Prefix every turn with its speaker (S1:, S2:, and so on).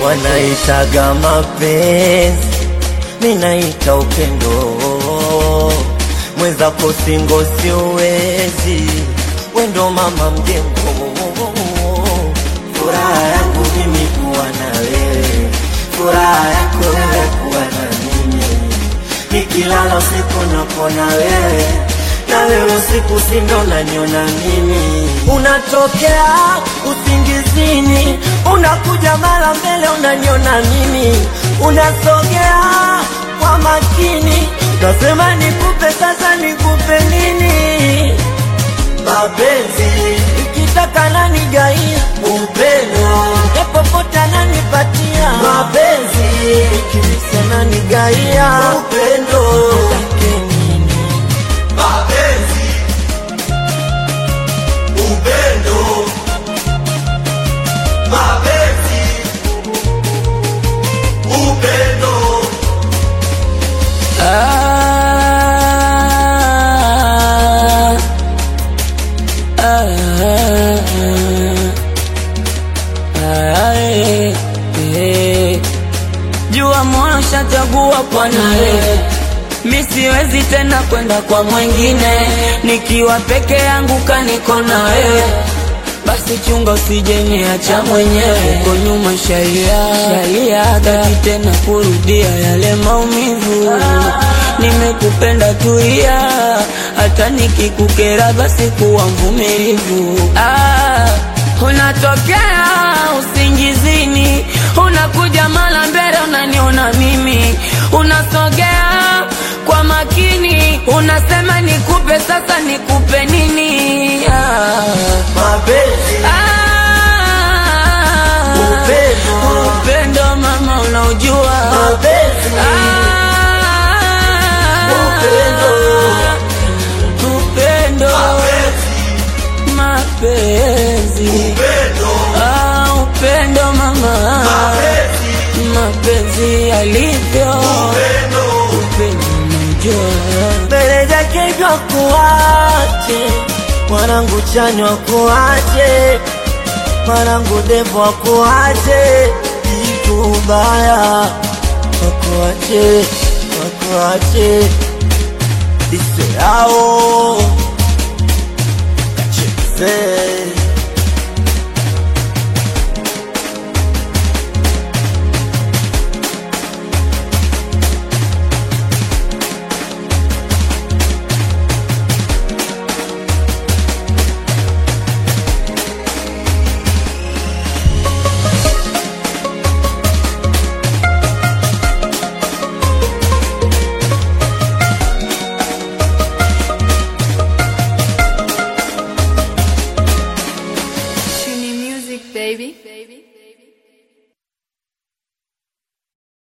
S1: wanaitaga mapenzi, minaita upendo. Mwenzako singo siwezi, wendo mama mjengo. Furaha yangu mimi kuwa na wewe, furaha yako wewe kuwa na mimi. Nikilala usiku napona wewe, na wewe usiku sindo naniona mimi. Unatokea usingizini, unakuja mara mbele unaniona mimi, unasogea kwa makini, nasema nikupe sasa, nikupe nini? Mapenzi ikitaka nani gaia upendo, popote ananipatia mapenzi, ikimisa nani gaia upendo Take nini?
S2: mapenzi, upendo, mapenzi, upendo,
S3: Ah, ah, ah, eh, eh. Jua moyo shachagua kwa nawe, mi siwezi tena kwenda kwa mwingine, nikiwa peke yangu kaniko na wewe basi chunga usije niacha mwenyewe huko nyuma shaia shaia taki tena kurudia yale maumivu nimekupenda tuia hata nikikukera basi kuwa mvumilivu ah, unatokea usingizini unakuja mara mbele unaniona mimi unasogea kwa makini unasema nikupe sasa nikupe nini ah.
S1: Mapenzi
S3: Ah,
S1: Upendo.
S3: upendo mama unaujua
S1: mapenzi
S3: Ah,
S1: Upendo.
S3: upendo mapenzi
S2: upendo,
S3: Ah, upendo mama mapenzi alivyo
S2: upendo,
S3: upendo unaujua
S1: mbele zake vya kuache mwanangu chanywa kuache mwanangu devo akuache kitu baya wakuache wakuache ise yao kacheze